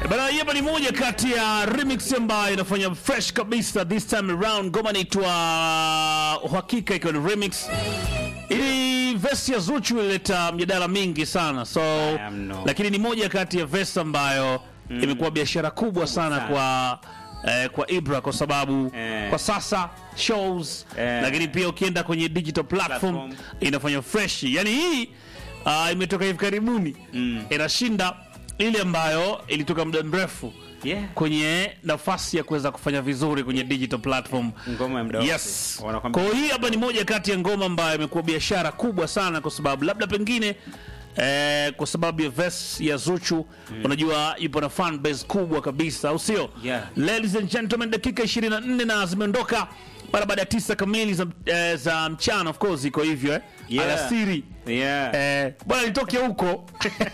Bana, hii hapa ni moja kati ya remix ambayo inafanya fresh kabisa this time around. Ngoma inaitwa Uhakika, ikiwa ni remix. Ili verse ya Zuchu ilileta mjadala mingi sana so, am no. lakini ni moja kati ya verse ambayo imekuwa biashara kubwa sana sana. kwa eh, kwa Ibra kwa sababu Eh. kwa sasa shows Eh. lakini pia ukienda kwenye digital platform, Platform. inafanya fresh. Yani hii ah, imetoka hivi karibuni inashinda ile ambayo ilitoka muda mrefu Yeah. kwenye nafasi ya kuweza kufanya vizuri kwenye digital platform. Ngoma ya muda wote. Yes. Wanakwambia- Kwa hiyo hii hapa ni moja kati ya ngoma ambayo imekuwa biashara kubwa sana kwa sababu labda pengine eh, kwa sababu ya verse ya Zuchu unajua yupo na fan base kubwa kabisa au sio? Yeah. Ladies and gentlemen, dakika 24 na zimeondoka mara baada ya tisa kamili za, eh, za mchana of course iko hivyo eh? Yeah. Alasiri. Yeah. Eh, bwana nitoke huko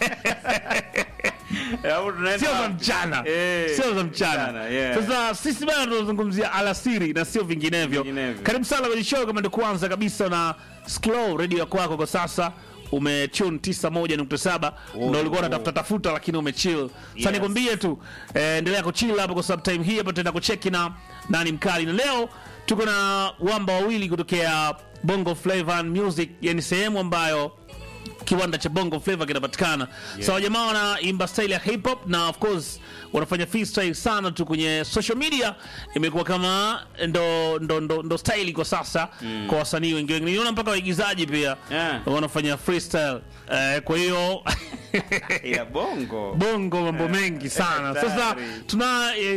Au tunaenda sio za wapi? mchana Eh, sio za mchana mchana, yeah. sasa sisi bana tunazungumzia alasiri na sio vinginevyo Vinginevyo. karibu sana kwenye show kama ndio kwanza kabisa na slow radio ya kwako kwa sasa umetune 91.7 ndio ulikuwa unatafuta tafuta lakini umechill sasa Yes. nikwambie tu eh, endelea kuchill hapo kwa sababu time hii hapa tutaenda kucheki na nani mkali na leo tuko na wamba wawili kutokea Bongo Flava and Music yani sehemu ambayo kiwanda cha bongo flava kinapatikana yeah. so jamaa wanaimba style ya hip hop na of course wanafanya freestyle sana tu kwenye social media imekuwa kama ndo ndo ndo, ndo style kwa sasa mm. kwa wasanii wengi wengi niona mpaka waigizaji pia Yeah. wanafanya freestyle eh, kwa hiyo ya bongo bongo mambo mengi sana sasa hatari. tuna eh,